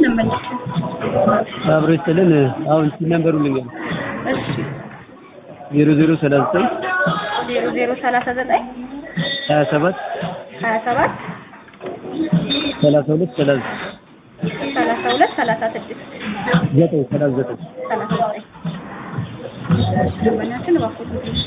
ደንበኛችን። አብሮ ይስጥልን። አሁን ነምበሩ ልንገር እሺ ዜሮ ዜሮ ሰላሳ ዘጠኝ ዜሮ ዜሮ ሰላሳ ዘጠኝ ሀያ ሰባት ሀያ ሰባት ሰላሳ ሁለት ሰላሳ ሰላሳ ሁለት ሰላሳ ስድስት ዘጠኝ ሰላሳ ዘጠኝ ሰላሳ ዘጠኝ ደንበኛችን እባክዎት ትንሽ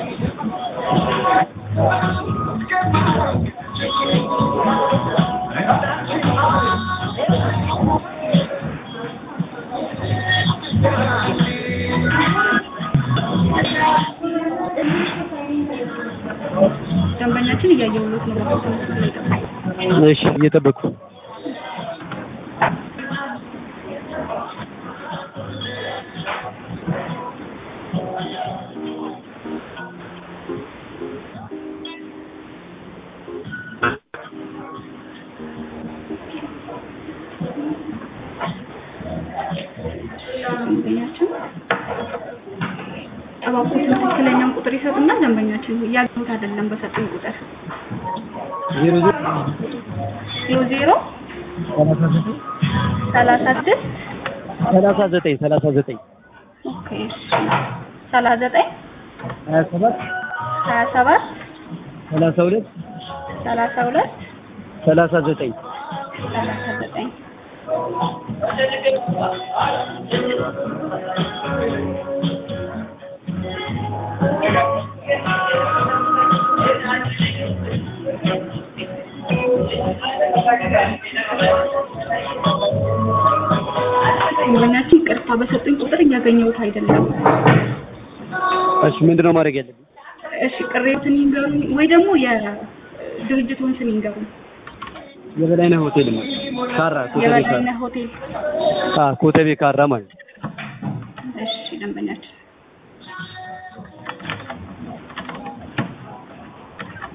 ደንበኛችን እያየሁሎት ነው። እባክዎት መስመር ላይ ይጠብቁ። እሺ እየጠበቅኩ ደንበኛችን እባክዎት ትክክለኛውን ቁጥር ይሰጡና ደንበኛችን እያገኙት አይደለም በሰጡኝ ቁጥር ዜሮ ዜሮ ዜሮ ዜሮ ሰላሳ ዘጠኝ ሰላሳ ስድስት ሰላሳ ዘጠኝ ሰላሳ ዘጠኝ ኦኬ ሰላሳ ዘጠኝ ሀያ ሰባት ሀያ ሰባት ሰላሳ ሁለት ሰላሳ ሁለት ሰላሳ ዘጠኝ ሰላሳ ዘጠኝ ደንበኛችን ቅርታ በሰጡኝ ቁጥር እያገኘሁት አይደለም። እሺ ምንድነው ማድረግ ያለብኝ? እሺ ቅሬትን ይንገሩኝ ወይ ደግሞ የድርጅቱን ስም ይንገሩኝ። የበላይነህ ሆቴል ነው። ካራ ኮተቤ ካራ የበላይነህ ሆቴል። አ ኮተቤ ካራ ማለት ነው። እሺ ደንበኛችን